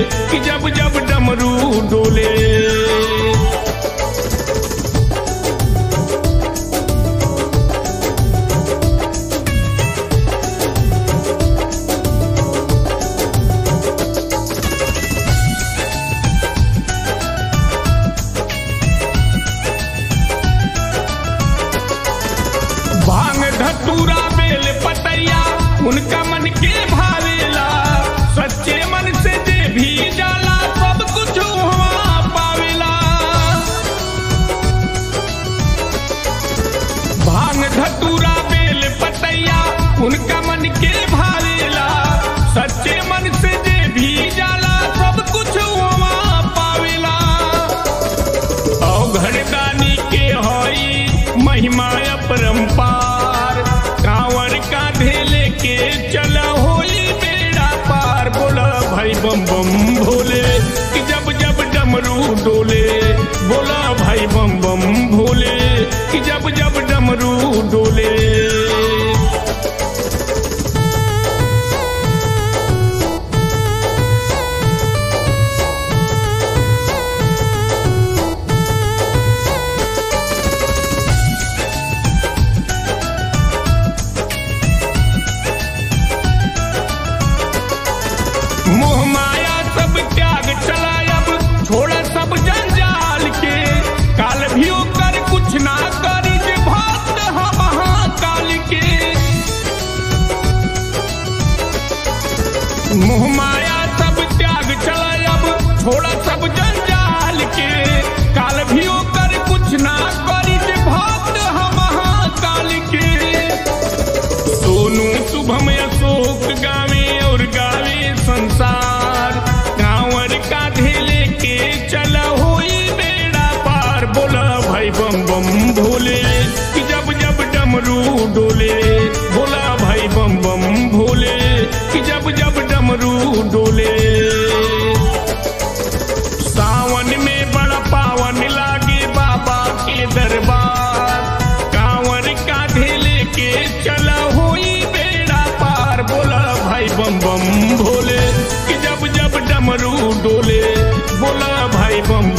कि जब जब डमरू डोले भांग धतूरा बेल पतैया उनका मन के भावेला सच्चे मन से जे भी जाला सब कुछ वहाँ पावेला भांग धतूरा बेल पतैया उनका मन के भावेला सच्चे मन से जे भी जाला सब कुछ वहाँ पावेला अवघड़दानी के हई महिमा अपरंपार कांवर का धेले के चल होई बेड़ा पार बोला भाई बम बम भोले कि जब जब डमरू डोले बोला भाई बम बम भोले कि जब जब डमरू डोले मोह माया सब त्याग चला अब छोड़ा सब जंजाल के काल भी कर कुछ ना करी जे भक्त हम महाकाल के मोह माया सब त्याग चला अब छोड़ा सब जंजाल के काल भी कर कुछ ना करी जे भक्त हम महाकाल के सोनू शुभम अशोक गावे और गावे संसार कांवर का धेले के चला होई बेड़ा पार बोला भाई बम बम भोले कि जब जब डमरू डोले बोला भाई बम बम भोले कि जब जब डमरू डोले सावन में बड़ा पावन लागे बाबा के दरबार कांवर का धेले के चला होई बेड़ा पार बोला भाई बम बम भोले कि जब जब डमरू डोले बोला भाई बम